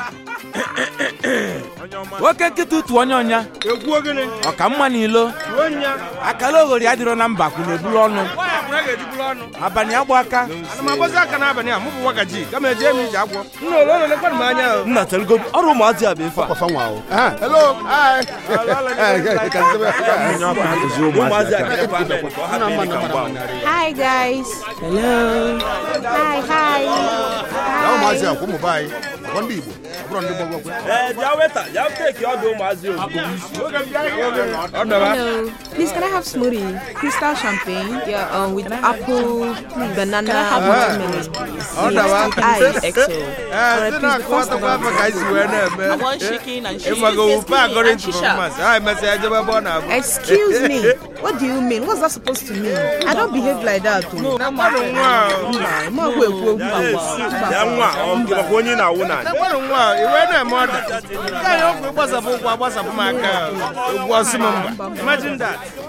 nwoke nkịta utu onye ọnya egwu ogene ọka mma n'ilo ruo nya akala oghori adịrọ na mba kwuru ebulu ọnụ nwaanyị akwụna ga-ejiburu ọnụ abalị agba aka ana m agbazi aka n'abalị a mụ bụ wagaji kama eje m ije agwọ nna ole ole lekwanụ m anya o nna telgo ọrụ ụmụazị a bụ ife a Papa nwa o. Ah, hello. Hi. ụmụazị a ga-ekwe amen ka ọ hapụ ime ka mgba ahụ. Hi guys. Hello. Hi, hi. Na ụmụazị a kwa ụmụ be anyị. Ọ ndị Igbo. Ọ bụrụ ndị gbogbo kwe. ee bịa weta bịa teki ọdụ ụmụazị ozugbo ọ dọba Hello. Please, can I have smoothie? Crystal champagne. Yeah, um, with apple, banana, can I have watermelon, please? ọ dọba Ice, XO. ee si na akọwatakwa afọ ka anyị si wee na-eme want chicken and cheese. ịmago wupe agọrị And ntụrụ shisha. mmasị ha emesịa ejebe ebe ọ na-abụ Excuse me. What do you mean? What's that supposed to mean? I don't behave like that. Oh. na mmadụ nwa a, Mba, ma ọgwụ ekwu okwu bịa agwa. bịa nwa ọ gị makwa onye na-awụ na na mmadụ nwa a, i wee na-eme ọda nke anyị ọkụ ịgbasapụ ụkwụ agbasapụ m aka ụgwọ ọsị m mba imagine that